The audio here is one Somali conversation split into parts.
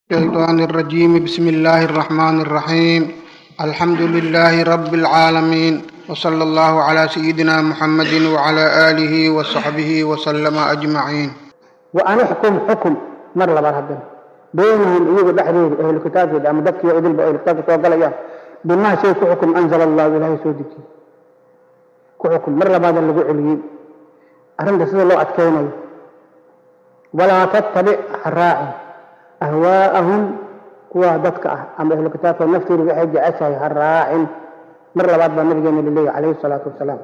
الشيطان الرجيم بسم الله الرحمن الرحيم الحمد لله رب العالمين وصلى الله على سيدنا محمد وعلى آله وصحبه وسلم أجمعين وأن احكم حكم مر لبار هدن بينهم إيغو دحرير أهل الكتاب أما دكي وإذن بأهل الكتاب توقل إياه بما شيء كحكم أنزل الله إلهي سودك كحكم مر لبار اللي عليين أرند سيد الله أتكيني ولا تتبع الراعي أهواءهم kuwa dadka ah ama ahlu kitaabka naftooda waxay jeceshahay ha raacin mar labaad baa nabigeena laleeyahy calayhi salaatu wasalaam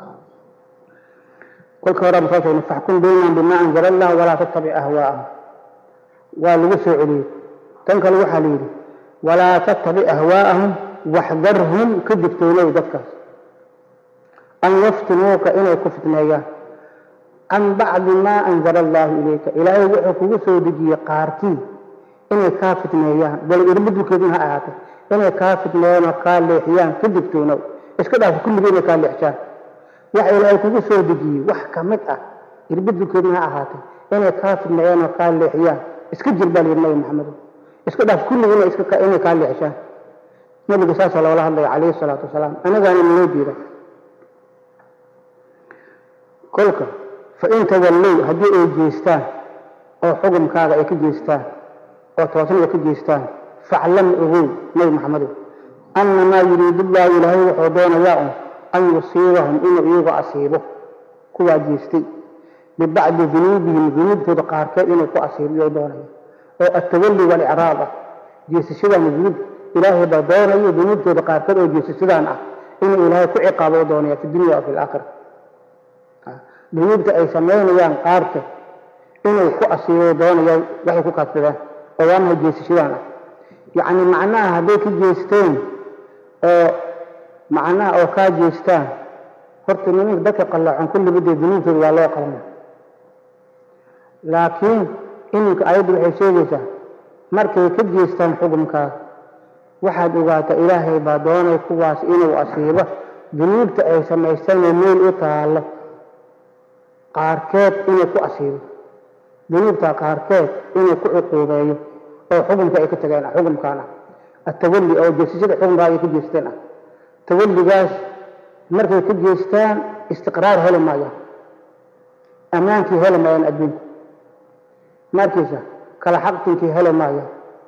kolka hore soo sheegnay faxkum baynahum bima anzala allah walaa tattabic ahwaa'ahum waa lagu soo celiyey tan kale waxaa la yidhi walaa tattabic ahwaa'ahum waxdarhum ka digtoonow dadkaas an yaftinuuka inay ku fitneeyaan can bacdi maa anzala allahu ilayka ilaahay wuxuu kugu soo dejiyey qaarkii inay kaa fitneeyaan bal irbadulkeeduna ha ahaatay inay kaa fitneeyaan oo kaa leexiyaan ka digtoonow iska dhaaf kulligii inay kaa leexshaan waxa ilaahay kugu soo dejiyey wax ka mid ah irbadulkeeduna ha ahaatay inay kaa fitneeyaan oo kaa leexiyaan iska jir baa layidhi nabi maxamedo iska dhaaf kulligii inay iska inay kaa leexshaan nabiga saasaa loola hadlaya calayhi salaatu wasalaam anagaana naloo diida kolka fa in tawallow haddii ay jeestaan oo xukumkaaga ay ka jeestaan oo toosnada ka jeestaan faclam ogow nabi maxamedo annamaa yuriidu llaahu ilaahay wuxuu doonayaa un an yusiibahum inuu iyagu asiibo kuwaa jeestay bibacdi dunuubihim dunuubtooda qaarkeed inuu ku asiibiyo doonaya oo attawalli walicraab ah jeesashadan dunuub ilaahay baa doonayo dunuubtooda qaarkeed oo jeesashadaan ah inuu ilaahay ku ciqaabo doonaya fi dunya wa fi laakhira dunuubta ay samaynayaan qaarkeed inuu ku asiibo doonaya waxay ku kaadsadaan oo waa mahay jeesashadaan ah yacni macnaha hadday ka jeesteen oo macnaha oo kaa jeestaan horta nimanka dadka qallaacon kulliba dee dunuubtooda waa loo qalma laakiin iminka ayaddu waxay sheegaysaa markay ka jeestaan xukumkaa waxaad ogaataa ilaahay baa doonay kuwaas inuu asiibo dunuubta ay samaystaan meel u taallo qaarkeed inuu ku asiibo dunuubta qaarkeed inuu ku cuquubeeyo oo xukumka ay ka tageen ah xukumkaan ah atawalli oo jeesashada xukumkaa ay ka jeesteen ah tawalligaas markay ka jeestaan istiqraar heli maayaan ammaankii heli maayaan adduunku markiisa kala xaqtinkii heli maayaan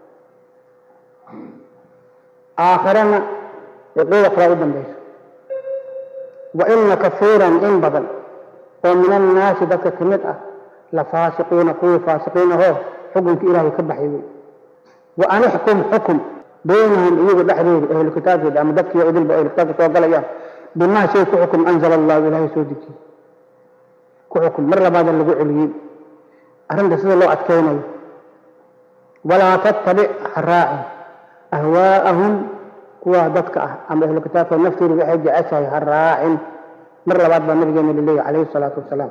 aakhirana cuquuda kale u dambayso wa ina kafiiran in badan oo min annaasi dadka ka mid ah lafaasiqiina kuwii faasiqiinahoo xukunkii ilaahay ka baxay wey wa an ixkum xukum baynahum iyagu dhexdooda ahlu kitaabkeeda ama dadkii idilba ahlu kitaabka soo galayaan bimaa shay ku xukum anzala allahu ilaahay soo dejiyey ku xukum mar labaada lagu celiyey arrinta sida loo adkaynayo walaa tattabic ha raacin ahwaa'ahum kuwa dadka ah ama ahlu kitaabka naftooda waxay jeceshahay ha raacin mar labaad baa nabigeena laleeyahy calayhi salaatu wasalaam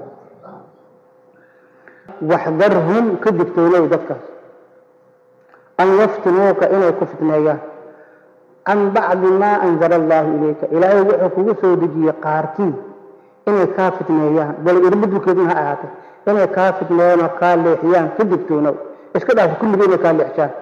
waxdarhum ka digtoonow dadkaas an yaftinuuka inay ku fitneeyaan can bacdi maa anzala allahu ilayka ilaahay wuxuu kugu soo dejiyey qaarkii inay kaa fitneeyaan bal irbadulkeeduna ha ahaatay inay kaa fitneeyaan oo kaa leexiyaan ka digtoonow iska dhaaf kulligii inay kaa leexshaan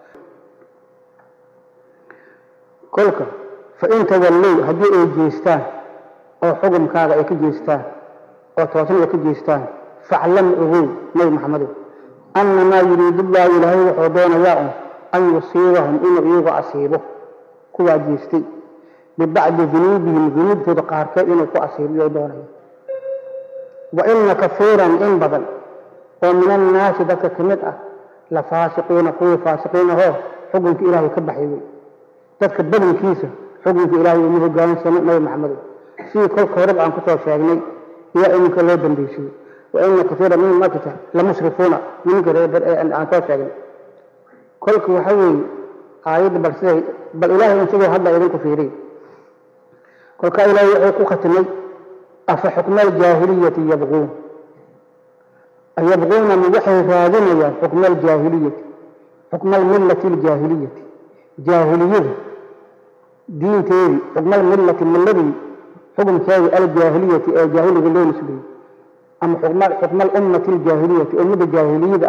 kolka fa in tawallow haddii ay jeestaan oo xukumkaaga ay ka jeestaan oo toosnada ka jeestaan faclam ogow nabi maxamedo annamaa yuriidu llaahu ilaahay wuxuu doonayaa un an yusiibahum inuu iyagu asiibo kuwaa jeestay bibacdi dunuubihim dunuubtooda qaarkeed inuu ku asiibiyo doonaya wa ina kafiiran in badan oo min annaasi dadka ka mid ah lafaasiqiina kuwii faasiqiinahoo xukunkii ilaahay ka baxay wey dadka badankiisa xukunka ilaahay uma hogaansano nabi maxamedo sidii kolka horeba aan kusoo sheegnay yaa iminka loo dambeysiyey waina kaiira minhum markata lamusrifuuna niminka aan soo sheegnay kolka waxa weeye aayadda bal siday bal ilaahay un siduu hadda idinku fiiriy kolkaa ilaahay wuxuu ku khatimay afa xukma aljaahiliyati yabquun yabquuna ma waxay raadinayaan xukma aljaahiliyati xukma almillati aljaahiliyati jaahiliyada diinteedii xukma almillati milladii xukumkeedii aljaahiliyati ee jaahiliga loo nisbeeyey ama xukma alummati aljaahiliyati ummada jaahiliyada ah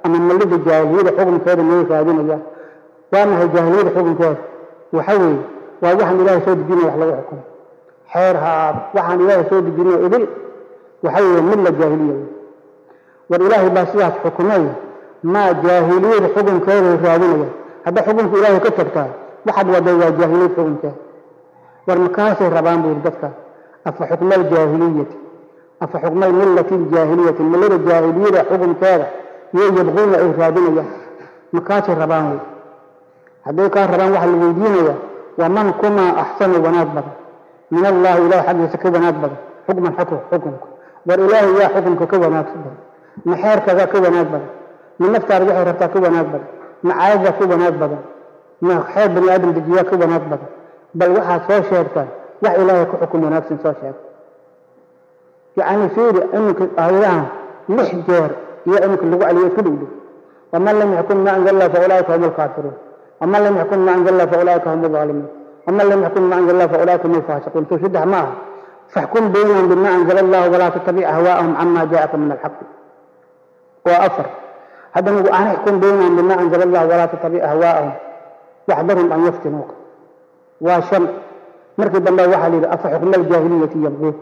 ama mallida jaahiliyada xukunkeeda miyay raadinayaan waa maxay jaahiliyada xukunkeeda waxa weeye waa waxaan ilaahay soo dejinaya wax lagu xukumo xeer ha aado waxaan ilaahay soo dejinaya idil waxa weeye milla jaahiliya wey war ilaahay baa sidaas xukumay maa jaahiliyada xukunkeeday raadinayaan hadda xukunka ilaahay ka tagtaa waxaad waday waa jaahiliyad xukunkeeda war makaasay rabaan buu yidhi dadka afa xukma aljaahiliyati afa xukma millati aljaahiliyati millada jaahiliyada xukunkeeda iyo yabquuna ay raadinayaan makaasay rabaan wey hadday kaa rabaan waxa la weydiinaya waman kumaa axsanu wanaag badan min allahi ilahay xaggiisa ka wanaag badan xukman xako xukunka war ilaahay yaa xukunka ka wanaagsan badan ma xeerkaga ka wanaag badan ma naftaada waxay rabtaa ka wanaag badan ma caadada ka wanaag badan ma xeer bani aadam dejiyaa ka wanaag badan bal waxaad soo sheegtaan wax ilaahay ku xukum wanaagsan soo sheeg yacni fiiri iminka aayadahan lix jeer iyo iminka lagu celiyo isku dhigdhig waman lam yaxkum ma anzala allah fa ulaa'ika hum alkaafiruun waman lam yaxkum ma anzala allah fa ulaa'ika hum alzaalimuun waman lam yaxkum ma anzala allah fa ulaa'ika hum alfaasiquun soo saddex ma aha faxkum baynahum bima anzala allah walaa tattabic ahwaa'ahum cama jaa'aka min alxaqi waa afar haddana an ixkum baynahum bima anzala allah walaa tattabic ahwaa'ahum waxdarhum an yaftinuuka waa shan markii dambe waxaa la yidhi afa xukma aljaahiliyati yabquun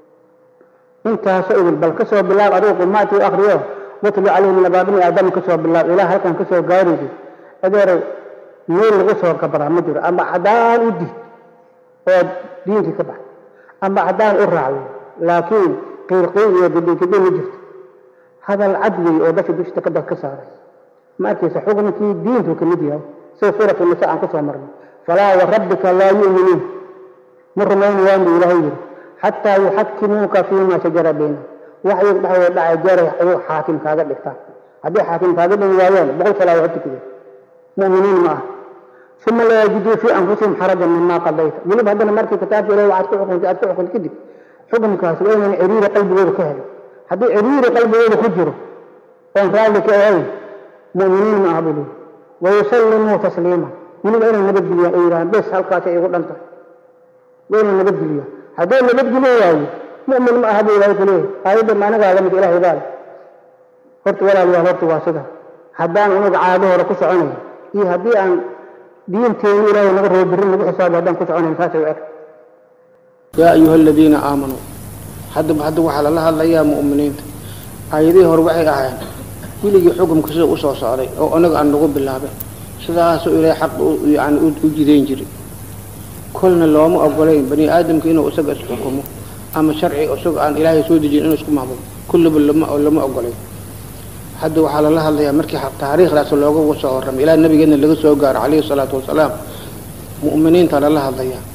intaasoo idil bal ka soo bilaab adigu qumaatii u akriyo watlu calayhim nabaa bini aadama ka soo bilaab ilaa halkan ka soo gaaraysid adeerow meel lagu soo gabaraa ma jiro ama caddaan u did oo diinkii ka baxay ama caddaan u raacday laakiin qiirqiir iyo gidhigidhi ma jirto hadal cad wey oo dadka dushta ka ka saaray ma arkaysa xukunkii diintu ka mid yahay sida suuratu nisa aan ku soo marnay falaa warabbika laa yu'minuun ma rumaynayaan buu ilaahay yidhi xataa yuxakimuuka fiima shajara baynahum wax iyaga dhexdooda dhacay jeeray ayuu xaakim kaaga dhigtaan haddii xaakim kaaga dhigi waayaan boqol salaa waa tukide mu'miniin ma ah uma laa yajiduu fii anfusihim xarajan mima qadayta weliba haddana markii kitaabka ilahi waxaad ku xukuntay aad ku xukuntay kadib xukunkaasi waa inaan ciriiri qalbigooda ka helo haddii ciriiri qalbigooda ku jiro oon raalli ka ahayn mu'miniin ma aha buu leeyahy wayusallimuu tasliima weliba inay nabadgeliyaan ay yidhahaan bes halkaasay igu dhan tahay waa inay nabadgeliyaan hadduu nabadgelin waayo mu'min ma aha buu ilaahay ku leeyahay aayadda maanagaa lamid ilaahay baa leh horta walaalayaal horta waa sida haddaan unaga caado hore ku soconayo iyo haddii aan diinteenu ilaahay naga rabo birri nagu xisaabo haddaan ku soconayn saasay u eg yaa ayuha aladiina aamanuu haddaba hadda waxaa lala hadlayaa mu'miniinta aayadihii hore waxay ahaayeen weligii xukumka sida u soo socday oo anaga aan nagu bilaabay sidaasoo ilaahay xaq yani u jidayn jiray kolna looma ogolayn bani aadamka inuu isaga isxukumo ama sharci isaga aan ilaahay soo dejin inuu isku maamulo kullaba lama lama ogolayn hadda waxaa lala hadlayaa markii taariikhdaas looga soo warramay ilaa nabigeena laga soo gaaro calayhi salaatu wasalaam mu'miniinta lala hadlayaa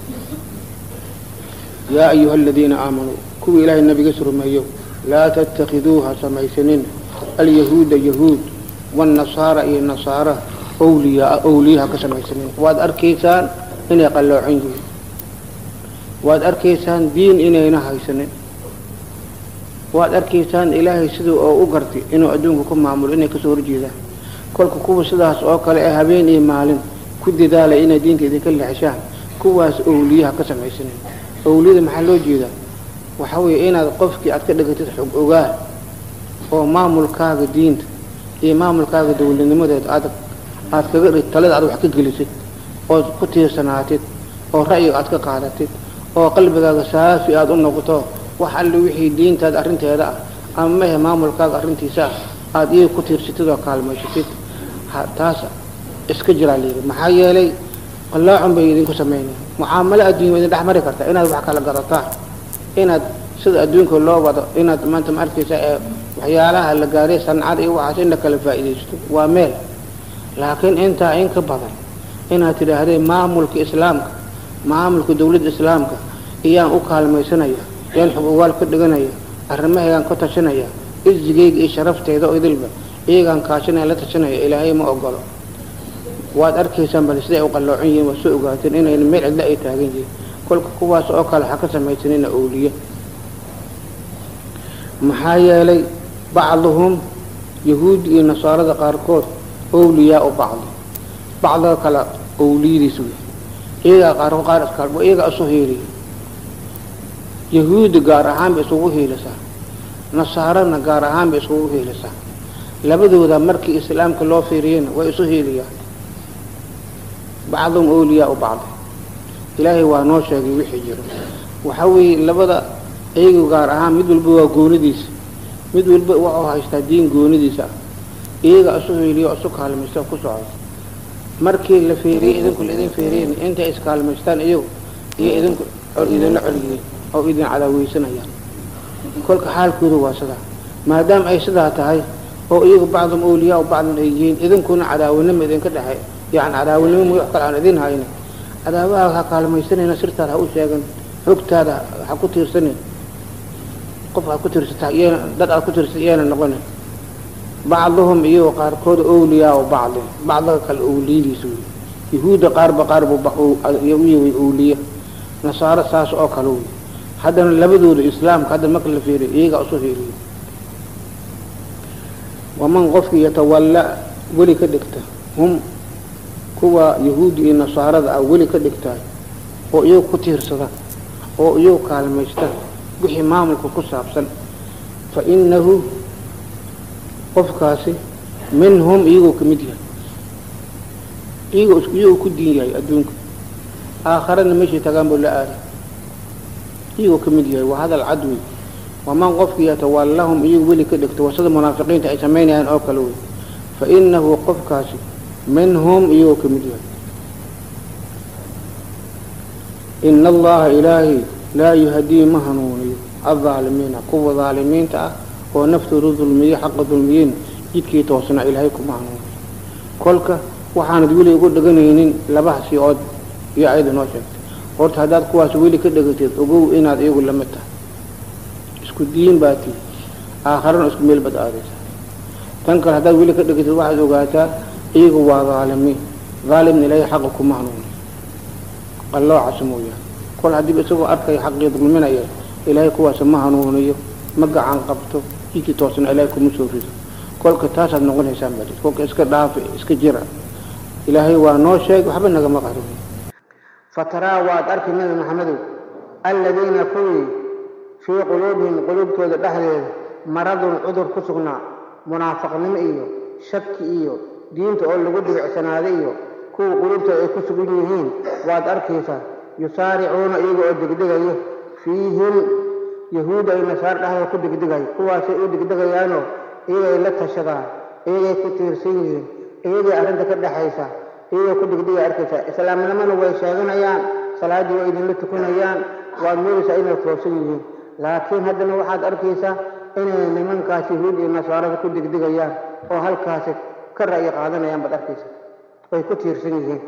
yaa ayuha aladiina aamanuu kuwii ilaahay nabigas rumeeyo laa tattakhiduuha samaysanin alyahuuda yahuud waannasaara iyo nasaara awliyaa awliyaha ka samaysanin waad arkaysaan inay qalloocan yihiin waad arkaysaan diin inayna haysanin waad arkaysaan ilaahay siduu oo u gartay inuu adduunka ku maamulo inay kasoo horjeedaan kolka kuwa sidaas oo kale ee habeen iyo maalin ku dadaalay inay diinta idinka leexishaan kuwaas awliyaha ka samaysanin awliyada maxaa loo jeedaa waxaa weeye inaad qofkii aad ka dhigatid xog ogaal oo maamulkaaga diinta iyo maamulkaaga dawladnimadeed aad aad kaga dhig talada aad wax ka gelisid ood ku tiirsanaatid oo ra'yiga aad ka qaadatid oo qalbigaaga saafi aad u noqoto wax alle wixii diintaada arrinteeda ah ama mehe maamulkaaga arrintiisa ah aada iyaga ku tiirsatid oo kaalmaysatid taas iska jiraa layidhi maxaa yeelay qallaacun bay idinku samaynaya mucaamalo adduunya waa idin dhex mari kartaa inaad wax kala gadataan inaad sida adduunka loo wado inaad maanta ma arkaysa ee waxyaalaha la gaaray sancada iyo waxaas in la kala faa'iidaysto waa meel laakiin intaa in ka badan inaad tidhaahdeen maamulka islaamka maamulka dawladda islaamka iyaan u kaalmaysanaya yaan xog ogaal ka dhiganaya arrimahaygaan ka tashanaya izigayga iyo sharafteyda oo idilba iyagaan kaashanaya la tashanaya ilaahay ma ogolo waad arkaysaan bal siday u qalloocan yihiin waad soo ogaateen inayna meel cidla ay taagan yihiin kolka kuwaas oo kale ha ka samaysanina awliye maxaa yeelay bacduhum yahuud iyo nasaarada qaarkood awliyaa u bacdi bacdiga kale awliyadiis wey iyagaa qaarkood qaar iskaal iyagaa isu hiiliya yahuudi gaar ahaan bay isugu hiilisaa nasaarana gaar ahaan bay isugu hiilisaa labadooda markii islaamka loo fiiriyana way isu hiiliyaan bacdum awliyaa u bacdi ilaahay waa noo sheegay wixii jiro waxaa weeye labada iyagu gaar ahaan mid walba waa goonidiisa mid walba waxuu haystaa diin goonidiisa ah iyaga isu hiiliyo isu kaalmaysta ku socda markii la feeriyey idinku laidin feeriyen intay iskaalmaystaan iyagu iyo idinku idinla colyihiin oo idin cadaaweysanayaan kolka xaalkooda waa sidaa maadaama ay sidaa tahay oo iyagu bacdum awliyaa bacdum ay yihiin idinkuna cadaawanimo idinka dhexey yani cadaawanimo m wax kale aan idin hayna cadaawaha ha kaalmaysanayna sirtaada ha u sheegan xogtaada ha ku tiirsanin qof ha ku tiirsata iyana dad aad ku tiirsata iyana noqonin bacduhum iyagoo qaarkooda awliyaa o bacdi bacdaga kale awliyadiisa wey yahuudda qaarba qaarbu uyaway awliya nasaaro saas oo kale wey haddana labadooda islaamka hadda marka la fiiriyo iyagaa isu hiiliyo waman qofkii yatawalla weli ka dhigta hum kuwa yahuudi iyo nasaarada ah weli ka dhigtaay oo iyagu ku tiirsada oo iyagu kaalmaysta wixii maamulka ku saabsan fa inahu qofkaasi minhum iyagoo ka mid yahay iyagoo iyagoo ku diin yahay adduunka aakharana meeshay tagaan buu la aaday iyagoo ka mid yahay waa hadal cad wey waman qofkii yatawallahum iyagu weli ka dhigto waa sida munaafiqiinta ay samaynayaan oo kale wey fa inahu qofkaasi minhum iyagoo ka mid yahay ina allaha ilaahay laa yuhdii ma hanuuniyo aldaalimiina kuwa daalimiinta ah oo naftooda dulmiye xaqa dulmiyeyn jidkii toosna ilaahay kuma hanuuniyo kolka waxaanad weli ugu dheganaynin labahasi ood iyo ayada noo sheegtay horta haddaad kuwaas weli ka dhegatid ogow inaad iyagu lamid tahay isku diin baa tii aakharana isku meel bad aadaysaa tan kale haddaad weli ka dhegatid waxaad ogaataa iyagu waa daalimiin daalimna ilaahay xaqa kuma hanuuniyo qalloocaas mooyaane kol haddiiba isagoo arkaya xaqii dulminaya ilaahay kuwaas ma hanuuniyo ma gacan qabto jidkii toosna ilaahay kuma soo rido kolka taasaad noqonaysaan baa kolka iska dhaafi iska jira ilaahay waa noo sheeg waxba nagama qarin fataraa waad arki nabi maxamedow alladiina kuwii fii quluubihim quluubtooda dhexdeeda maradun cudur ku sugnaa munaafaqnimo iyo shaki iyo diinta oo lagu dhibicsanaaday iyo kuwa quluubtooda ay ku sugan yihiin waad arkaysaa yusaaricuuna iyaga oo degdegayo fiihim yahuudda ay nasaar dhexdooda ku degdegayo kuwaasay u degdegayaanoo iyagay la tashadaan iyagay ku tiirsan yihiin iyagay arrinta ka dhexaysa iyagoo ku degdegay arkaysaa islaamnimona way sheeganayaan salaaddii way idinla tukanayaan waad moodaysaa inay toosan yihiin laakiin haddana waxaad arkaysaa inay nimankaas yahuud iyo nasaarada ku degdegayaan oo halkaasi ka ra'yi qaadanayaan baad arkaysaa way ku tiirsan yihiin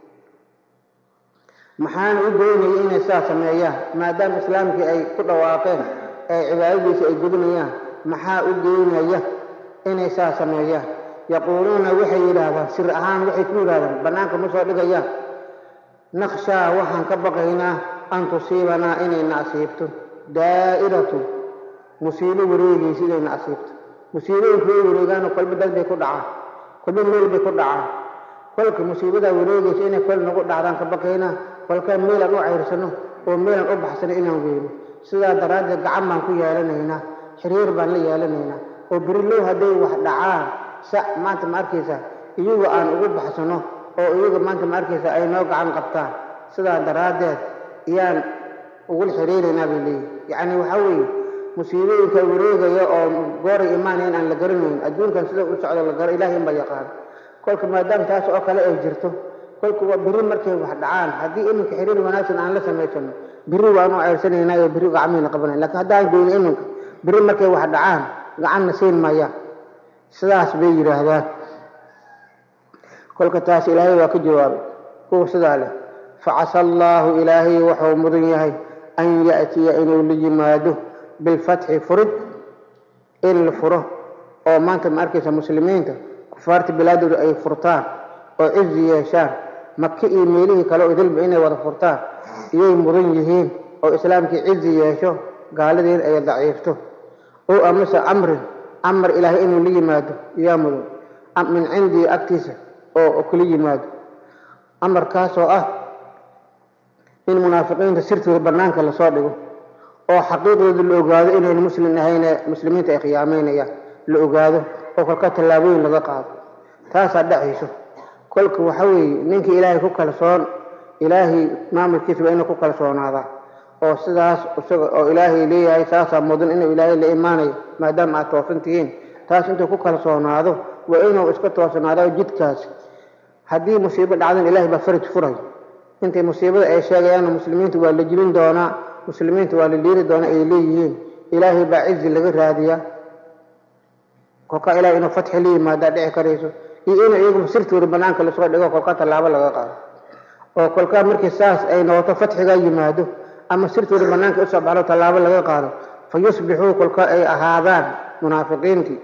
maxaana u doonaya inay saa sameeyaan maadaama islaamkii ay ku dhawaaqeen ee cibaadadiisa ay gudinayaan maxaa u geynaya inay saa sameeyaan yaquuluuna waxay yidhaahdaan sir ahaan waxay ku yidhahdaan bannaanka ma soo dhigayaan nakhshaa waxaan ka baqaynaa an tusiibanaa inayna asiibto daa'iratu musiibo wareegaysa inayna asiibto musiibooyinku way wareegaanoo kolba dad bay ku dhacaan kolba meel bay ku dhacaan kolka musiibadaa wareegaysa inay kol nagu dhacdaan ka baqaynaa kolkaan meelaan u cayrsano oo meelaan u baxsano inaan weyno sidaa daraaddeed gacan baan ku yeelanaynaa xiriir baan la yeelanaynaa oo berilow hadday wax dhacaan sa maanta ma arkaysa iyagu aan ugu baxsano oo iyaga maanta ma arkaysa ay noo gacan qabtaan sidaa daraaddeed iyaan ugula xiriiraynaa bay leeyihin yacni waxaa weeye musiibooyinka wareegaya oo gooray imaanayn aan la garanayn adduunkan sida u socdo la garo ilahay inbaa yaqaano kolka maadaama taas oo kale ay jirto kolka waa beri markay wax dhacaan haddii iminka xiriir wanaagsan aan la samaysano beri waanu ceyrsanaynaa oo beri gacmayna qabanay lakiin haddaan goyno iminka beri markay wax dhacaan gacanna siin maya sidaas bay yidhaahdaan kolka taas ilaahay waa ka jawaabay kuwa sidaa leh facasa allaahu ilaahay wuxuu mudan yahay an ya'tiya inuu la yimaado bilfatxi furid in la furo oo maanta ma arkaysa muslimiinta kufaarta bilaadooda ay furtaan oo cizi yeeshaan maka iyo meelihii kale oo idilba inay wada furtaan iyay mudan yihiin oo islaamkii cizi yeesho gaaladiin ay daciifto oo amase amrin amar ilaahay inuu la yimaado yaa mudan min cindii agtiisa oo kula yimaado amarkaasoo ah in munaafiqiinta sirtooda bannaanka lasoo dhigo oo xaqiiqdooda la ogaado inayn muslim ahayne muslimiinta ay khiyaameynayaan la ogaado oo kolka tallaabooyin laga qaado taasaa dhacayso kolka waxa weeye ninka ilaahay ku kalsoon ilaahay maamulkiisa waa inuu ku kalsoonaadaa oo sidaas isaga oo ilaahay leeyahay saasaa mudan inuu ilaahay la imaanayo maadaama aad toosan tihiin taas intuu ku kalsoonaado waa inuu iska toosnaado jidkaasi haddii musiibo dhacdan ilaahay baa faraj furay intay musiibada ay sheegayaanna muslimiinta waa la jilin doonaa muslimiinta waa la liiri doonaa ay leeyihiin ilaahay baa cizi laga raadiyaa kolka ilahay inuu fatxi la yimaadaa dhici karayso iyo inuu iyagu sirtooda banaanka lasoo dhigo kolka tallaabo laga qaado oo kolkaa markii saas ay noqoto fatxigaa yimaado ama sirtooda banaanka usoo baxdo tallaabo laga qaado fa yusbixuu kolka ay ahaadaan munaafiqiintii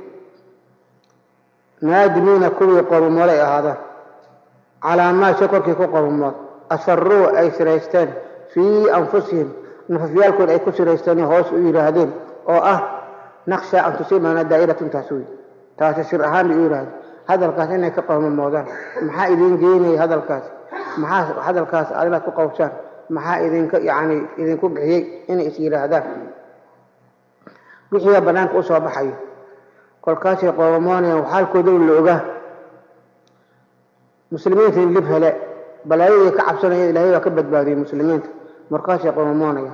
naadimiina kuwii qorumood ay ahaadaan calaa maa shay korkii ku qorumood asaruu ay siraysteen fii anfusihim nafafyaalkooda ay ku siraysteen hoos u yidhaahdeen oo ah naqsha an tusiibana daa'iratun taas wey taasi sir ahaan bay u yidhahdeen hadalkaas inay ka qowmamoodaan maxaa idiin geynaya hadalkaas maxaa hadalkaas aad inaad ku qowshaan maxaa idinka yacni idinku bixiyey inay is yidhaahdaan wixiiba banaanka u soo baxayo kolkaasay qoomamoonayaan xaalkooda la ogaa muslimiinta in lib hele balaayadii ka cabsanaya ilaahay baa ka badbaadiyey muslimiinta markaasay qoomamoonayaan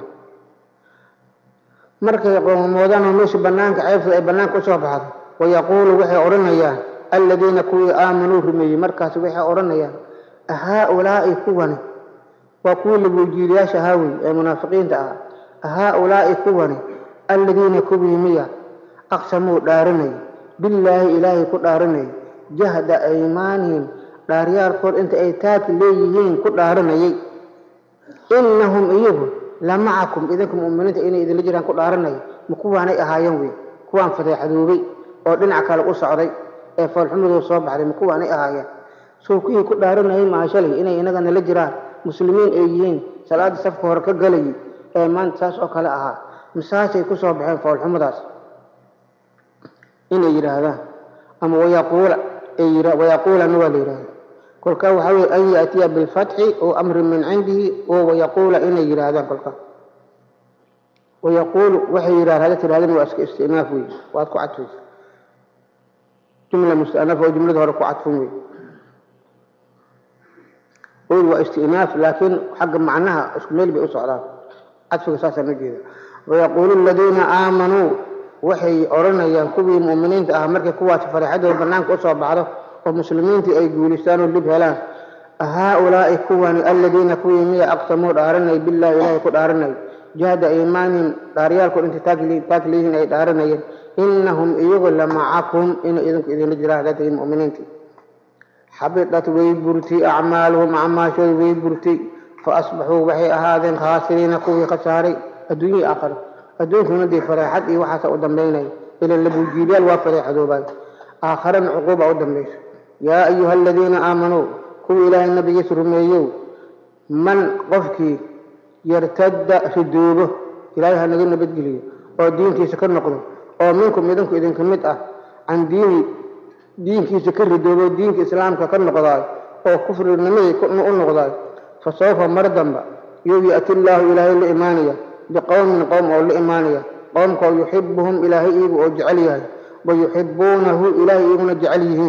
markay qoomamoodaan oo meesha banaanka ceebtooda ay banaanka usoo baxdo wayaquulu waxay odhanayaan aladiina kuwii aamanuu rumeeyey markaas waxay odhanayaan ahaa-ulaa'i kuwani waa kuwii laguujiilayaasha haawey ee munaafiqiinta ah ahaa-ulaa'i kuwani aladiina kuwii miya aqsamuu dhaaranay billaahi ilaahay ku dhaaranay jahda aymaanihim dhaaryaalkood inta ay taaki leeyihiin ku dhaaranayay innahum iyagu la macakum idinka mu'miniinta inay idinla jiraan ku dhaaranaya ma kuwaanay ahaayeen wey kuwaan fadeexadoobay oo dhinac kale u socday ee foolxumadoo soo baxday ma kuwaanay ahaayeen soo kuwii ku dhaaranayay maha shalay inay inaga nala jiraan muslimiin ay yihiin salaadda safka hore ka galayay ee maanta saas oo kale ahaa masaasay ku soo baxeen foolxumadaas inay yidhaahdaan ama wayaquula wayaquulana waa la yidhahda kolkaa waxaa weye an yaatiya bilfatxi oo amrin min cindihi oo wayaquula inay yidhaahdaan kolkaa wayaquulu waxay yidhahda hada tirahdeen waa iska istinaaf wey waad ku cadfaysa jumla mustanaf oo jumlada hore ku cadfan wey ood waa istinaaf laakiin xagga macnaha isku meel bay u socdaan cadfiga saasaan ujeeda wayaquulu aladiina aamanuu waxay odhanayaan kuwii mu'miniinta ah markay kuwaasi fareexadooda banaanka usoo baxdo oo muslimiintii ay guulistaan oo lib helaan ahaa-ulaa'i kuwani aladiina kuwii miya aqsamuu dhaaranay billahi ilaahay ku dhaaranay jahda iimaanihim dhaaryaalkood intay taag leeyihiin ay dhaaranayeen innahum iyagu la macakum inay idinku idinla jiraan haddaad tihiin mu'miniintii xabidat way burtay acmaaluhum acmaashooda way burtay fa asbaxuu waxay ahaadeen khaasiriina kuwii khasaaray adduunyihii aakhiro adduunkuna dee fareexad iyo waxaasa u dambaynaya ilan labuujiilyaal waa fareexadoobay aakharana cuquuba u dambayso yaa ayuha aladiina aamanuu kuwii ilaahay nabigiisa rumeeyow man qofkii yartadda ridoobo ilaahay ha naga nabadgeliyo oo diintiisa ka noqdo oo minkum idinku idinka mid ah can diini diinkiisa ka ridoobo diinka islaamka ka noqdaay oo kufrinimadii u noqdaay fa sawfa mar damba yow ya'ti illaahu ilaahay la imaanaya biqowmin qowm oo la imaanaya qowmkoo yuxibuhum ilaahay iyagu oo jecel yahay wa yuxibuunahu ilaahay iyaguna jecel yihiin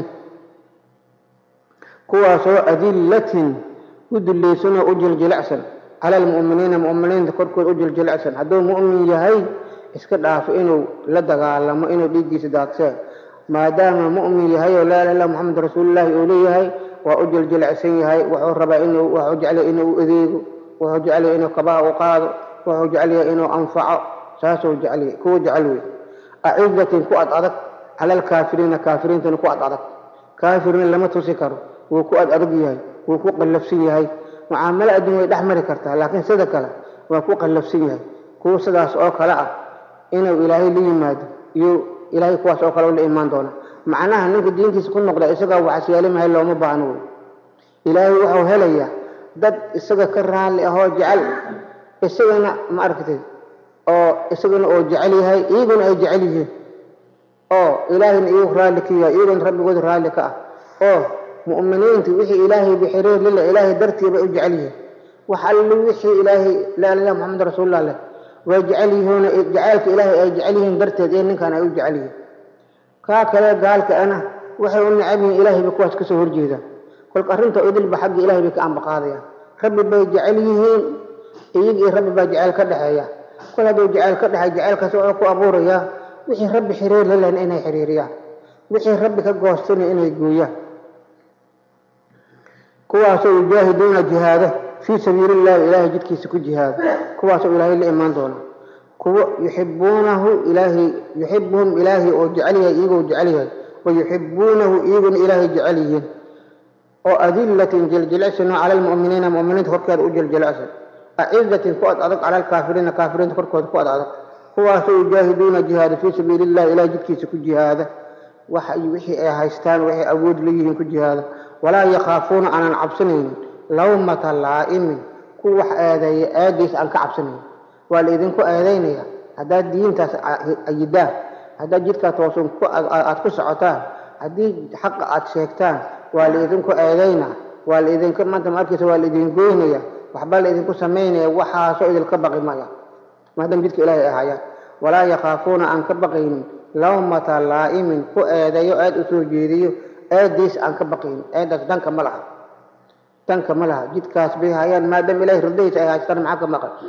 kuwaasoo adillatin u dillaysanoo u jiljilicsan cala almu'miniina mu'miniinta korkooda u jiljilicsan hadduu mu'min yahay iska dhaafo inuu la dagaalamo inuu dhiiggiisa daadsee maadaama mu'min yahay oo laa ilaha illa muxamed rasuulillaahi uu leeyahay waa u jiljilicsan yahay wuxuu rabaa inuu wuxuu jeclaya inuu u adeego wuxuu jeclaya inuu kabaha u qaado wuxuu jecel yahay inuu anfaco saasuu jecel kuwa jecel wey acizatin ku ad adag cala alkaafiriina kaafiriintana ku ad adag kaafirina lama tusi karo wuu ku ad adag yahay wuu ku qallafsan yahay mucaamalo adduun way dhex mari kartaa laakiin sida kale waa ku qallafsan yahay kuwa sidaas oo kale ah inuu ilaahay la yimaado iyo ilaahay kuwaas oo kale la imaan doona macnaha ninka diintiisa ku noqda isagaa waxasyeelimahay looma baahno wey ilaahay wuxuu helayaa dad isaga ka raalli ahoo jecel isagana ma aragtay oo isagana oo jecel yahay iyaguna ay jecel yihiin oo ilaahayna iyagu raalli ka yahay iyaguna rabbigooda raalli ka ah oo mu'miniintu wixii ilaahay bixiriir lila ilaahay dartii bay u jecel yihiin wax alli wixii ilaahay laa ilaha maxamed rasuulullah leh way jecel yihiin jacaylka ilaahay ay jecel yihiin darteed ee ninkan ay u jecel yihiin kaa kale gaalka ana waxay u necab yihiin ilaahay bay kuwaas kasoo horjeedaan kolka arrinta idilba xagga ilahay bay ka ambaqaadayaan rabbi bay jecel yihiin iyaga iyo rabbi baa jeceyl ka dhexeeya kol hadduu jeceyl ka dhexeey jeceylkaas wuxuu ku abuurayaa wixii rabbi xiriir la lehna inay xiriiriyaan wixii rabbi ka goostana inay gooyaan kuwaasoo yujaahiduuna jihaada fii sabiili illahi ilaahay jidkiisa ku jihaada kuwaasoo ilaahay la imaan doona kuwo yuxibuunahu ilaahay yuxibuhum ilaahay oo jecel yahay iyagoo jecel yahay wa yuxibuunahu iyaguna ilaahay jecel yihiin oo adillatin jiljilicsan cala almu'miniina mu'miniinta korkeeda u jiljilicsan acizatin ku ad adag cala alkaafiriina kaafiriinta korkooda ku ad adag kuwaasoo yujaahiduuna jihaada fii sabiili illahi ilahay jidkiisa ku jihaada waxa wixii ay haystaan waxay awood leeyihiin ku jihaada walaa yakhaafuuna aanan cabsanaynin lawmata laa'imin ku wax eedeeya eediis aan ka cabsanayn waa la idinku eedaynaya haddaad diintaas ayidaan haddaad jidkaa toosan aad ku socotaan haddii xaqa aad sheegtaan waa la idinku eedayna waa la idinka maanta ma arkaysa waa la idin goynaya waxbaa la idinku samaynaya waxaasoo idinka baqi maya maadaama jidka ilaahay ay hayaan walaa yakhaafuuna aan ka baqaynin lawmata laa'imin ku eedeeyo eed u soo jeediyo eediis aan ka baqaynin eedaas danka ma laha danka ma laha jidkaas bay hayaan maadaama ilahay ridadiisa ay haystaan maxaa ka maqan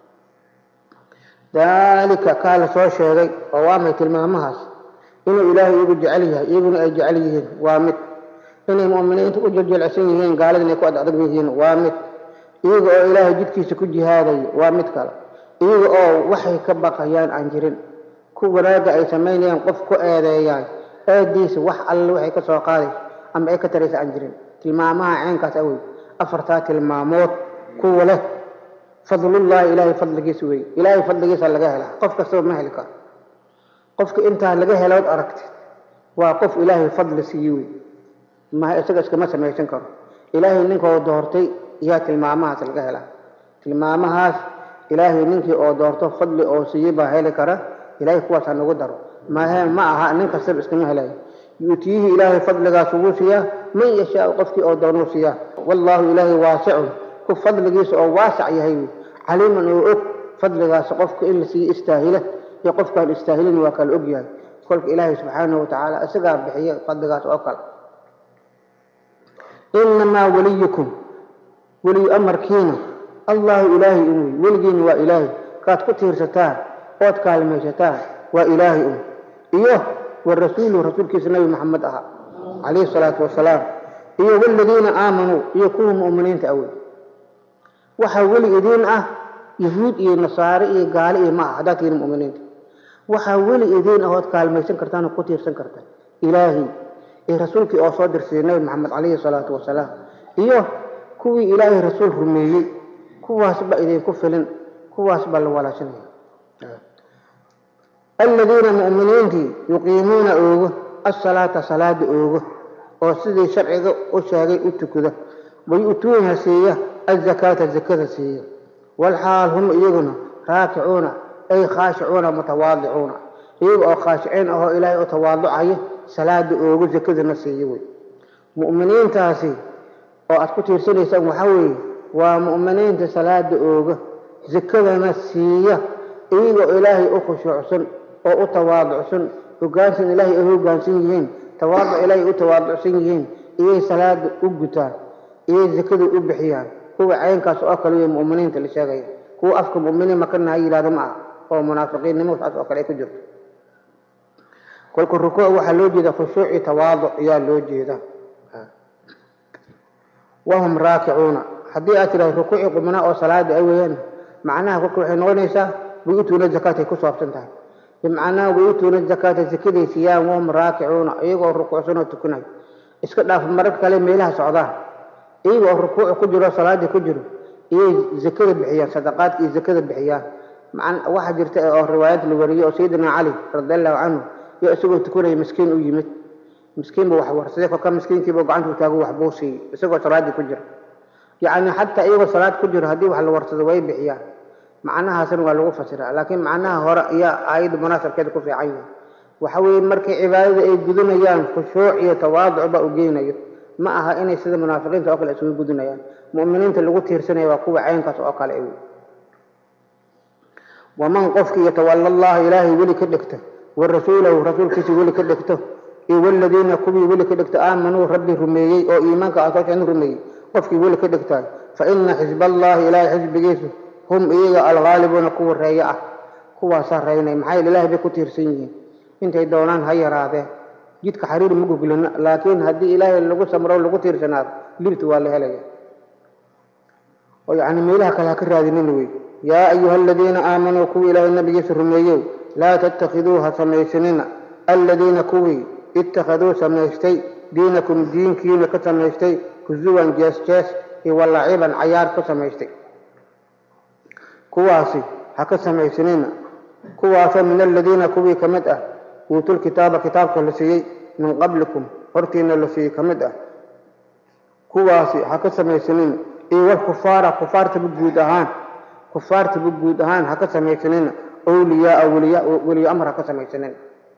daalika kaa la soo sheegay oo waa may tilmaamahaas inuu ilaahay iyagu jecel yahay iyaguna ay jecel yihiin waa mid inay mu'miniinta u jeljelecsan yihiin gaalada inay ku ad adag yihiin waa mid iyaga oo ilaahay jidkiisa ku jihaadayo waa mid kale iyaga oo waxay ka baqayaan aan jirin ku wanaagga ay samaynayaan qof ku eedeeyaan eediisa wax alle waxay ka soo qaadayso ama ay ka taraysa aan jirin tilmaamaha ceenkaas awey afartaa tilmaamood kuwa leh fadlullahi ilaahay fadligiisa wey ilaahay fadligiisa laga hela qof kastaba ma heli karo qofka intaa laga helood aragtid waa qof ilaahay fadli siiye wey ma isaga iskama samaysan karo ilaahay ninkoo doortay yaa tilmaamahaas laga helaa tilmaamahaas ilaahay ninkii oo doorto fadli oo siiye baa heli kara ilahay kuwaas ha nagu daro mahe ma aha nin kastaba iskama helayo yuutiyihi ilaahay fadligaas ugu siiyaa man yashaau qofkii oo doonuu siiyaa wallaahu ilaahay waasicun ku fadligiisa oo waasac yahay wey caliiman oo og fadligaas qofka in la siiye istaahila iyo qofkaan istaahilin waa kala og yahay kolka ilaahay subxaanahu watacaala isagaa bixiya fadligaas oo kale inamaa weliyukum weliyu amarkiina allahu ilaahay un wey weligiina waa ilaahay kaad ku tiirsataan ood kaalmaysataan waa ilaahay un iyo wa rasuuluhu rasuulkiisa nabi maxamed ahaa calayhi salaatu wasalaam iyo waladiina aamanuu iyo kuwa mu'miniinta awey waxaa weli idiin ah yahuud iyo nasaare iyo gaale iyo ma aha haddaad tihiin mu'miniinta waxaa weli idiin ah ood kaalmaysan kartaan oo ku tiirsan kartaan ilaahay iyo rasuulkii oo soo dirsaday nabi maxamed calayhi salaatu wasalaam iyo kuwii ilaahay rasuul rumeeyey kuwaas ba idinku filin kuwaas baa la walaashanaya aladiina mu'miniintii yuqiimuuna oogo asalaata salaada oogo oo sidii sharciga u sheegay u tukada wayu'tuuna siiya azakaata zakada siiya walxaal hum iyaguna raakicuuna ay khaashicuuna mutawaadicuuna iyaga oo khaashiciin ahoo ilaahay u tawaaducaya salaada oogo zakadana siiya wey mu'miniintaasi oo aad ku tiirsanaysaan waxaa weeye waa mu'miniinta salaada ooga zakadana siiya iyagoo ilaahay u khushuucsan oo u tawaaducsan hogaansan ilaahay ay hogaansan yihiin tawaaduc ilaahay u tawaaducsan yihiin iyay salaada u gutaan iyay zakada u bixiyaan kuwa caynkaas oo kale wey mu'miniinta la sheegaya kuwa afka mu'miniin makana ha yidhahdo ma aha oo munaafiqiinnimo saas oo kale ay ku jirto kolka rukuuc waxaa loo jeeda khushuuci tawaaduc ayaa loo jeeda wahum raakicuuna haddii aad tidhahdo rukuuci qubnaa oo salaada ay weeyaan macnaha kolka waxay noqonaysaa wayutuuna zakaatay ku saabsan tahay bimacnaa wayutuuna zakaata zakaday siiyaan wahum raakicuuna iyagoo rukuucsan oo tukanayo iska dhaaf mararka kale meelaha socdaan iyaga oo rukuuc ku jiro salaadii ku jiro iyay zakada bixiyaan sadaqaadka iyo zakada bixiyaan waxaa jirta oo riwaayad la wariyey oo sayidina cali radi allahu canhu iyo isagoo tukanaya miskiin u yimid miskiin buu wax warsaday kolka miskiinkiiba gacantuu taago waxbuu siiyey isagoo salaadii ku jira yacni xataa iyagoo salaad ku jiro haddii wax la warsado way bixiyaan macnahaasna waa lagu fasiraa laakiin macnaha hore ayaa aayadda munaasabkeeda ku fiican yahay waxa weeye markay cibaadada ay gudunayaan khushuuc iyo tawaaduc baa u geynayo ma aha inay sida munaafiqiinta oo kale isugu gudunayaan mu'miniinta lagu tiirsanaya waa kuwa caynkaas oo kale waman qofkii yatawalla allaha ilaahay weli ka dhigta wa rasuulahu rasuulkiisa weli ka dhegto iyo waladiina kuwii weli ka dhegta aamanuu rabbi rumeeyey oo iimaanka asooshan rumeeyey qofkii weli ka dhegtaay fa ina xisballaahi ilaahay xisbigiisu hum iyaga alghaalibuuna kuwa reeyo ah kuwaasaa reynay maxaa yeele ilaahay bay ku tiirsan yihiin intay doonaan ha yaraadeen jidka xariir ma goglina laakiin haddii ilaahay lagu samro lagu tiirsanaado libta waa la helaya oo yacni meelaha kale ha ka raadinin wey yaa ayuha aladiina aamanuu kuwii ilaahay nabigiisa rumeeyow laa tattakhiduu ha samaysanina aladiina kuwii ittakhaduu samaystay diinakum diinkiina ka samaystay husuwan jees jees iyo walaciban cayaar ka samaystay kuwaasi ha ka samaysanina kuwaasoo min aladiina kuwii ka mid ah uutul kitaaba kitaabka la siiyey min qablikum hortiina la siiyey ka mid ah kuwaasi ha ka samaysanina iyo walkufaara kufaartaba guud ahaan kufaartaba guud ahaan ha ka samaysanina awliyaaa weliya weliyo amar ha ka samaysanina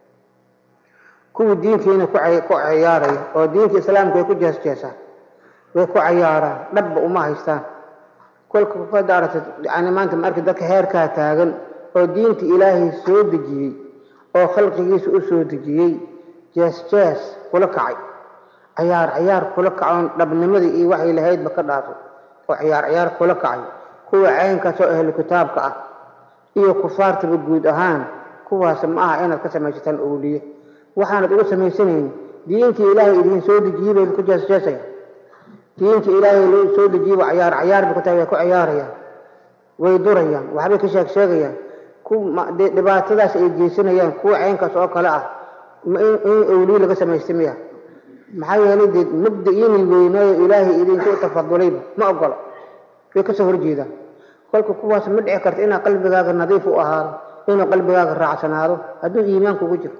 kuwii diinkiina ku cayaaraya oo diinka islaamka way ku jeesjeesaan way ku cayaaraan dhabba uma haystaan kolka kufada aragta yani maanta ma arki dadka heerkaa taagan oo diinta ilaahay soo dejiyey oo khalqigiisa u soo dejiyey jees jees kula kacay cayaar cayaar kula kacoon dhabnimadii iyo waxay lahaydba ka dhaafay oo cayaar cayaar kula kacay kuwa caynkaas oo ahlu kitaabka ah iyo kufaartaba guud ahaan kuwaas ma aha inaad ka samaysataan owliye waxaanad uga samaysanayni diinkii ilaahay idiin soo dejiyey bay ku jeesjeesaya diinta ilaahay loo soo dejiyey waa cayaar cayaar bay ku tahay way ku cayaarayaan way durayaan waxbay ka sheeg sheegayaan dhibaatadaas ay geysanayaan kuwa caynkaas oo kale ah in owliye laga samaystay miya maxaa yeelay dee mabda-iini weynaayo ilaahay idinku tafadulayba ma ogolo way kasoo horjeedaan kolka kuwaas ma dhici karta inaa qalbigaaga nadiif u ahaado inuu qalbigaaga raacsanaado hadduu iimaan kugu jiro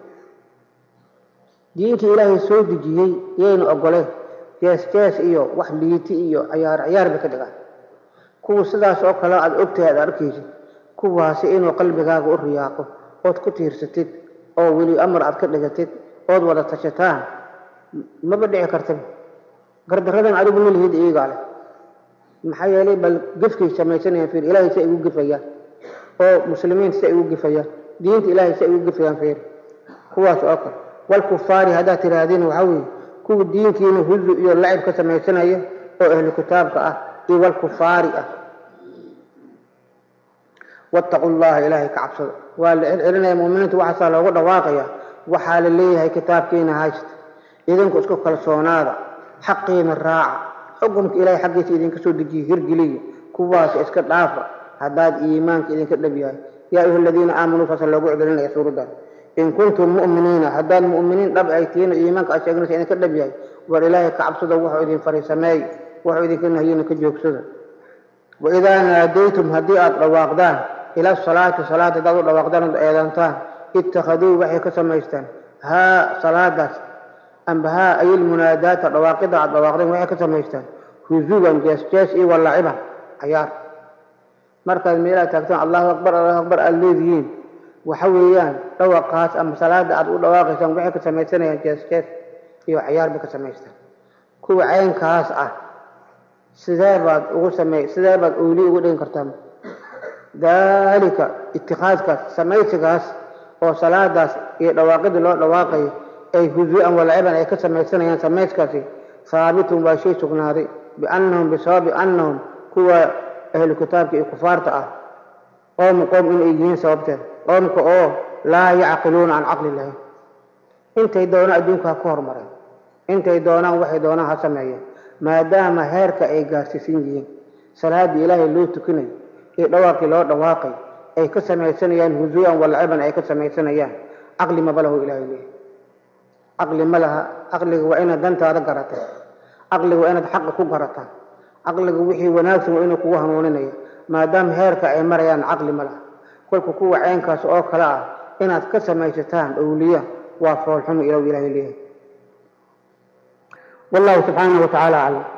diintii ilaahay soo dejiyey yayna ogoleen jees jees iyo wax liiti iyo cayaar cayaar bay ka dhigaan kuwa sidaas oo kale aad ogtahay aad arkaysid kuwaasi inuu qalbigaaga u riyaaqo ood ku tiirsatid oo weli amar aad ka dhigatid ood wada tashataan maba dhici kartaba gardaradan adigu ma lihid iyagaa leh maxaa yeelay bal gefkay samaysanayaan fiir ilaahay si ay ugu gefayaan oo muslimiin si ay ugu gefayaan diinta ilaahay si ay ugu gefayaan fiir kuwaas oo kale walkufaari haddaad tihaahdeen waxaa weeye kuwa diinkiina huzu iyo lacib ka samaysanaya oo ahlu kitaabka ah iyo walkufaari ah wattaqu llaha ilaahay ka cabsada waa la celcelinaya muuminiinta waxaasaa loogu dhawaaqaya waxaa la leeyahay kitaabkiina haysta idinku isku kalsoonaada xaqiina raaca xukumka ilaahay xaggiisa idinka soo dejiye hirgeliya kuwaas iska dhaafa haddaad iimaanka idinka dhab yahay yaa ayuha aladiina aamanuu saasa loogu celinaya suuraddan in kuntum mu'miniina haddaad mu'miniin dhab ay tihiin oo iimaanka aad sheeganaysa idinka dhab yahay war ilaahay ka cabsada wuxuu idin faray sameey wuxuu idinka nahiyena ka joogsada waidaa naadaytum haddii aad dhawaaqdaan ila salaati salaada haddaad u dhawaaqdaan ood eedantaan ittakhaduu waxay ka samaystaan haa salaadaas amba haa ayil munaadaata dhawaaqida aad dhawaaqdeen waxay ka samaystaan huzuwan jees jees iyo walaciban cayaar markaad meelaad taagtaan allahu akbar allahu akbar aad leedihiin waxa weeyaan dhawaqaas ama salaada aad u dhawaaqaysaan waxay ka samaysanayaan jees jees iyo cayaar bay ka samaystaan kuwa caynkaas ah sidee baad ugu samey sidee baad owli ugu dhigin kartaan daalika itikaadkaas samaysigaas oo salaadaas iyo dhawaaqidii loo dhawaaqayo ay huzu-an walaciban ay ka samaysanayaan samayskaasi haabitun waa shay sugnaaday biannahum bisababi annahum kuwa ahlu kitaabka iyo kufaarta ah qoom qoom inay yihiin sababteed qoomka oo laa yacqiluuna can caqli lahayn intay doonaan adduunka ha ku horumareen intay doonaan waxay doonaan ha sameeyeen maadaama heerka ay gaarsiisan yihiin salaaddii ilaahay loo tukinayo iyo dhawaaqii loo dhawaaqay ay ka samaysanayaan huzu-an walaciban ay ka samaysanayaan caqli maba lahu ilahay leeyahy caqli ma laha caqliga waa inaad dantaada garata caqliga waa inaad xaqa ku garataa caqliga wixii wanaagsan waa inuu kugu hanuuninaya maadaama heerka ay marayaan caqli ma laha kolka kuwa caynkaas oo kale ah inaad ka samaysataan owliya waa foolxumo ilaw ilahay leeyahay wallahu subxaanahu watacaala aclam